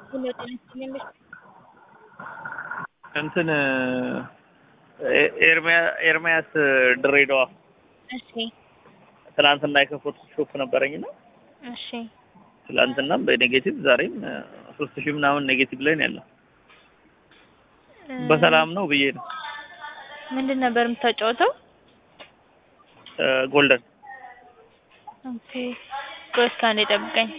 እንትን ኤርሚያስ ድሬዳዋ እሺ ትናንትና የከፈትኩት ሾፕ ነበረኝና እሺ ትናንትናም በኔጌቲቭ ዛሬም ሶስት ሺህ ምናምን ኔጌቲቭ ላይ ነው ያለው። በሰላም ነው ብዬ ነው። ምንድን ነበር የምታጫወተው? ጎልደን ኦኬ ቆይ እስከ አንዴ ጠብቀኝ።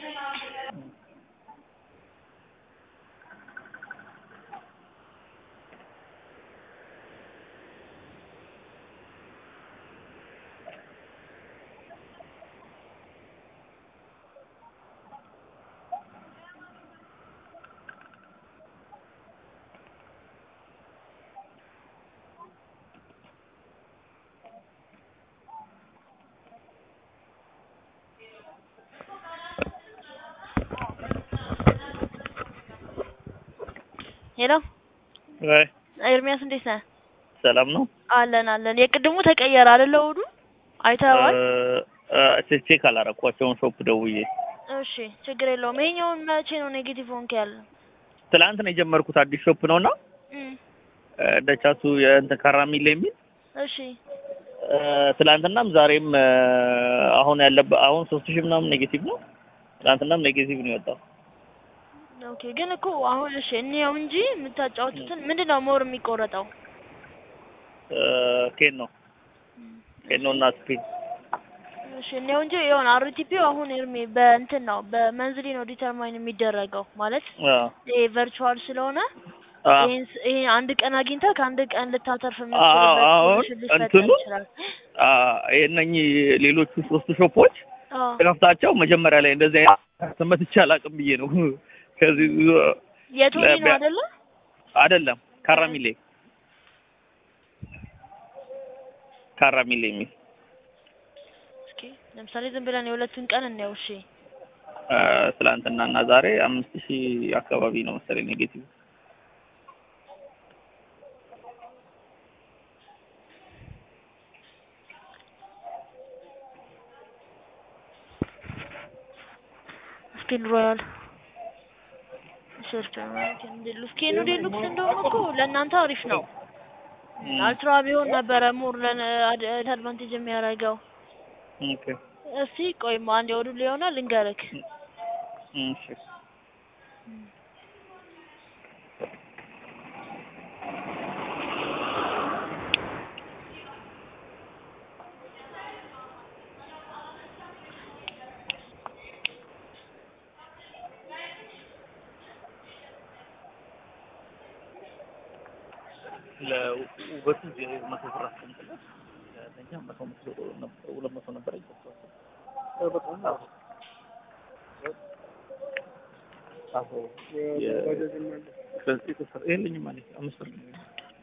ሄሎ ወይ ኤርሚያስ እንዴት ነህ? ሰላም ነው። አለን አለን። የቅድሙ ተቀየረ አይደለ? እሑዱ አይተኸዋል? ቼክ ቼክ አላረኳቸውን ሾፕ ደውዬ እሺ ችግር የለውም። ይሄኛውን መቼ ነው ኔጌቲቭ ሆንክ ያለ? ትላንት ነው የጀመርኩት አዲስ ሾፕ ነውና እም ደቻቱ የእንትን ካራሚል የሚል እሺ ትላንትናም ዛሬም አሁን ያለበት አሁን ሶስት ሺህ ምናምን ኔጌቲቭ ነው። ትላንትናም ኔጌቲቭ ነው የወጣው። ኦኬ ግን እኮ አሁን እሺ እንየው እንጂ የምታጫወቱትን ምንድን ነው ሞር የሚቆረጠው? ኬን ነው ኬን ነው እና ስፒን እሺ እንየው እንጂ የሆነ አርቲፒው አሁን ኤርሚ በእንትን ነው በመንዝሊ ነው ዲተርማይን የሚደረገው ማለት ይሄ ቨርቹዋል ስለሆነ ይሄን ስ- ይሄ አንድ ቀን አግኝተህ ከአንድ ቀን ልታተርፍ የምትችልበት አሁን ፖዚሽን ሊፈጠር እንትኑ ይችላል። እነኚህ ሌሎቹ ሶስቱ ሾፖች አዎ ከፍታቸው መጀመሪያ ላይ እንደዚህ አይነት መትቼ አላውቅም ብዬ ነው። ከዚህ የቶኒ ነው ለቢያ- አይደለ? አይደለም ካራሚሌ ካራሚሌ የሚል እስኪ ለምሳሌ ዝም ብለን የሁለቱን ቀን እንየው። እሺ ትላንትና እና ዛሬ አምስት ሺህ አካባቢ ነው መሰለኝ ኔጌቲቭ። ስኪን ሮያል ሰርች ማለት እንዴ ስኪኑ ዴሉክስ እንደሆነ እኮ ለእናንተ አሪፍ ነው። አልትራ ቢሆን ነበረ ሙር ለአድቫንቴጅ የሚያደርገው። ኦኬ እስቲ ቆይማ አንድ ወዱ ሊሆና ልንገርክ። እሺ ለውበቱ መቶ ብር አስቀምጥለት ለእኛ መቶ መቶ ነበር ሁለት መቶ ነበር ይገባል። በጣም አዎ አዎ ከዚህ ተሰራ የለኝም ማለት አምስት ብር ነው።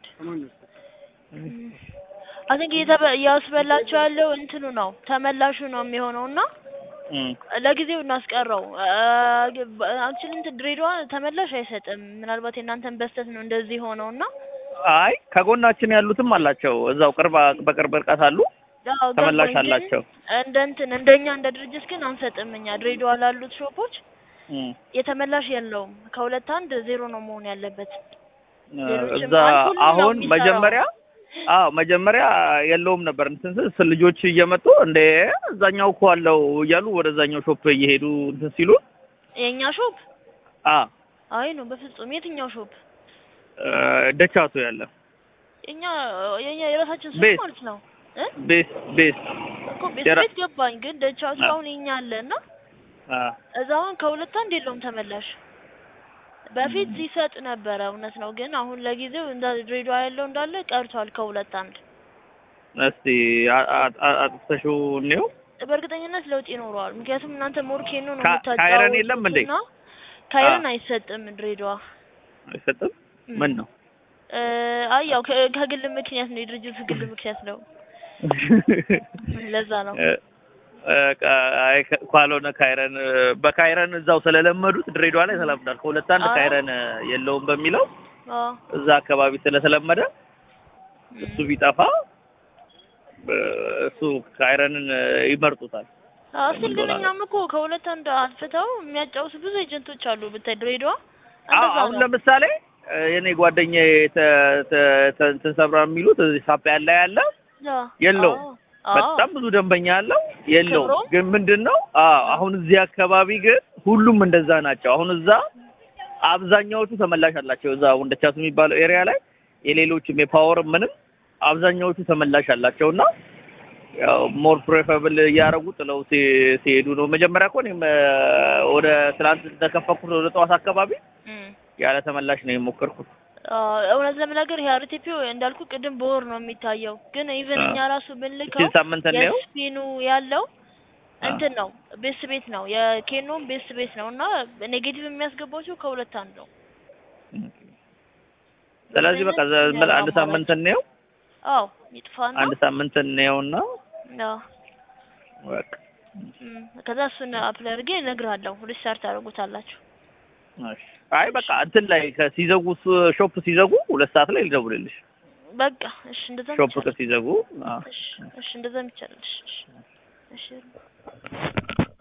አይ ቲንክ እያስበላቸው ያለው እንትኑ ነው ተመላሹ ነው የሚሆነው እና እም ለጊዜው እናስቀረው። አክቹሊ እንትን ድሬዳዋ ተመላሽ አይሰጥም። ምናልባት የእናንተን በስተት ነው እንደዚህ ሆነው እና አይ ከጎናችን ያሉትም አላቸው እዛው ቅርብ በቅርብ ርቀት አሉ አዎ ተመላሽ ገባኝ። ግን አላቸው። እንደ እንትን እንደኛ እንደ ድርጅት ግን አንሰጥም። እኛ ድሬዳዋ ላሉት ሾፖች እም የተመላሽ የለውም። ከሁለት አንድ ዜሮ ነው መሆን ያለበት። ሌሎችም እዛ አልኮል ነው አሁን የሚሰራው። መጀመሪያ አዎ መጀመሪያ የለውም ነበር እንትን ስል ልጆች እየመጡ እንደ እዛኛው እኮ አለው እያሉ ወደዛኛው ሾፕ እየሄዱ እንትን ሲሉ የእኛ ሾፕ አ አይ ነው በፍጹም የትኛው ሾፕ ደቻቱ ያለ እኛ የኛ የራሳችን ሱቅ ቤት። ማለት ነው እ ቤስ ቤስ እኮ ቤት የራ- ቤት ገባኝ። ግን ደቻቱ አ- አሁን የኛ አለ እና አ እዛ አሁን ከሁለት አንድ የለውም ተመላሽ። በፊት ሲሰጥ ነበረ እውነት ነው። ግን አሁን ለጊዜው እንደ ድሬዳዋ ያለው እንዳለ ቀርቷል ከሁለት አንድ። እስቲ አ- አ- አ- አጥፍተሽው እንየው በእርግጠኝነት ለውጥ ይኖረዋል። ምክንያቱም እናንተ ሞርኬኖ ነው ካ- ካይረን የለም እንዴ? የምታጫወቱትና ካይረን አይሰጥም ድሬዳዋ። አይሰጥም ምን ነው እ አይ ያው ከ- ከግል ምክንያት ነው የድርጅቱ ግል ምክንያት ነው። ለዛ ነው እ- እ ቃ- አይ ከ- ካልሆነ ካይረን እ፣ በካይረን እዛው ስለለመዱት ድሬዳዋ ላይ ተለምዷል። ከሁለት አንድ አዎ። ካይረን እ፣ የለውም በሚለው አዎ እዛ አካባቢ ስለተለመደ እሱ ቢጠፋ እ፣ እሱ ካይረንን እ፣ ይመርጡታል። አዎ ስል ግን እኛም እኮ ከሁለት አንድ አጥፍተው የሚያጫውቱ ብዙ ኤጀንቶች አሉ ብታይ ድሬዳዋ አዎ እንደዛ አሁን ነው። ለምሳሌ እ፣ የኔ ጓደኛዬ ተ- ተ- ተ- እንትን ሰብራ የሚሉት እዚህ ሳፕ ያለ ያለ አዎ፣ የለውም። አዎ፣ አዎ። በጣም ብዙ ደንበኛ አለው የለውም። ክብሮም? ግን ምንድን ነው አዎ አሁን እዚህ አካባቢ ግን ሁሉም እንደዛ ናቸው። አሁን እዛ አብዛኛዎቹ ተመላሽ አላቸው። እዛ ወንደቻሱ የሚባለው ኤሪያ ላይ የሌሎችም የፓወር ምንም አብዛኛዎቹ ተመላሽ አላቸው እና ያው ሞር ፕሬፈብል እያደረጉ ጥለው ሲ- ሲሄዱ ነው። መጀመሪያ እኮ እኔም እ፣ ወደ ትናንት እንደከፈኩት ወደ ጠዋት አካባቢ እም። ያለ ተመላሽ ነው የሞከርኩት። አዎ፣ እውነት ለመናገር ይሄ አርቲፒው እንዳልኩ ቅድም በወር ነው የሚታየው። ግን ኢቨን አዎ። እኛ ራሱ ብንልከው እቺን ሳምንት ነው የስፒኑ ያለው አዎ። እንትን ነው ቤስ ቤት ነው የኬኖም ቤስ ቤት ነው እና ኔጌቲቭ የሚያስገባቸው ከሁለት አንድ ነው። ስለዚህ በቃ ዘ- ምን አንድ ሳምንት እንየው አዎ ይጥፋና አንድ ሳምንት እንየውና አዎ በቃ እም፣ ከዛ እሱን አፕላይ አድርጌ እነግርሃለሁ። ሪስታርት ታደርጉታላችሁ። እሺ። አይ በቃ እንትን ላይ ከሲዘጉ ሱ- ሾፕ ሲዘጉ ሁለት ሰዓት ላይ ልደውልልሽ። በቃ እሺ፣ እንደዛ ሾፕ ከሲዘጉ አዎ። እሺ፣ እሺ፣ እንደዛ ይቻላል። እሺ፣ እሺ፣ እሺ